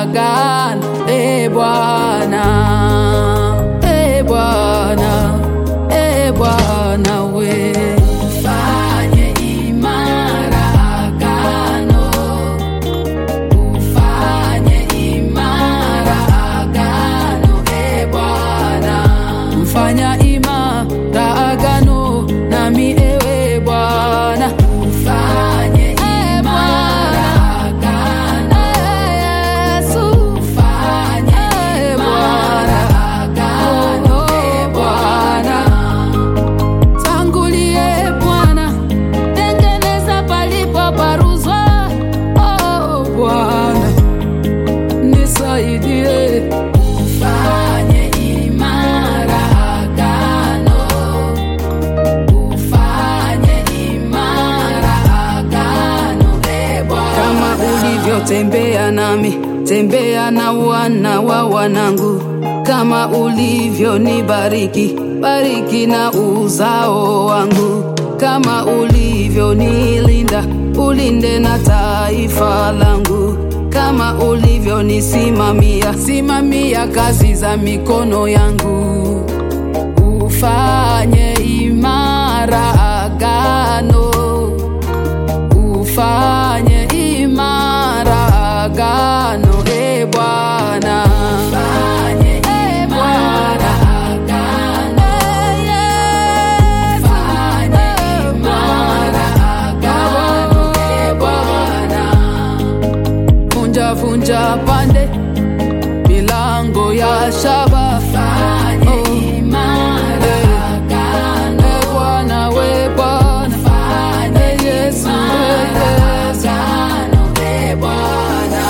agano, e Bwana, e Bwana, e Bwana we fanye imara agano, ufanye imara agano, e Bwana, mfanya imara agano nami ewe Bwana, ufanye imara agano, Yesu, ufanye imara agano, e Bwana Tangulie Bwana, tengeneza palipo paruzwa. Oh Bwana, nisaidie, fanye imara agano, ufanye imara agano, e Bwana. Kama ulivyotembea nami, tembea na wana wa wanangu kama ulivyonibariki, bariki na uzao wangu. Kama ulivyonilinda, ulinde na taifa langu. Kama ulivyonisimamia, simamia kazi za mikono yangu. Ufanye imara agano, ufanye imara agano, e Bwana. Ufanye imara agano, ufanye imara agano, e Bwana. Vunja vunja pande milango ya shaba, fanye imara agano, e Bwana we Bwana, fanye Yesu we agano, e Bwana.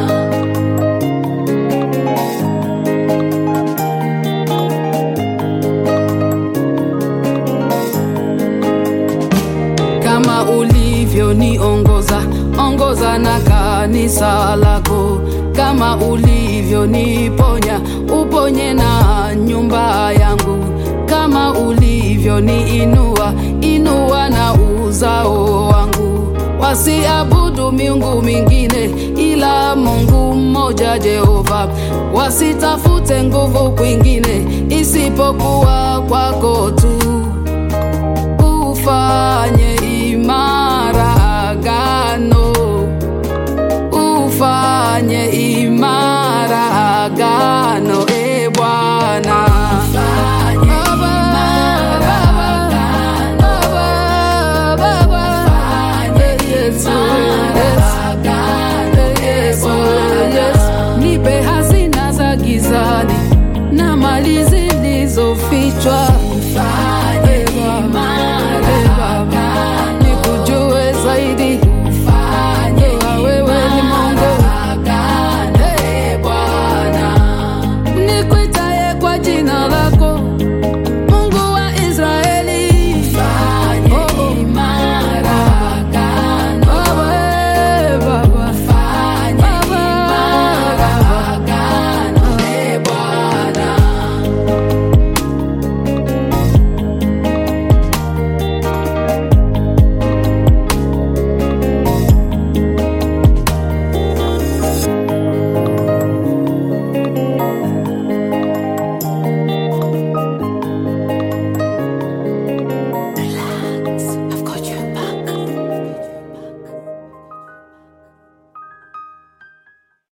kama ulivyoniongoza ongoza na kanisa lako, kama ulivyoniponya uponye na nyumba yangu, kama ulivyoniinua inua na uzao wangu, wasiabudu miungu mingine ila Mungu mmoja Jehova, wasitafute nguvu kwingine isipokuwa kwako tu ufanye imara agano, ufanye imara agano,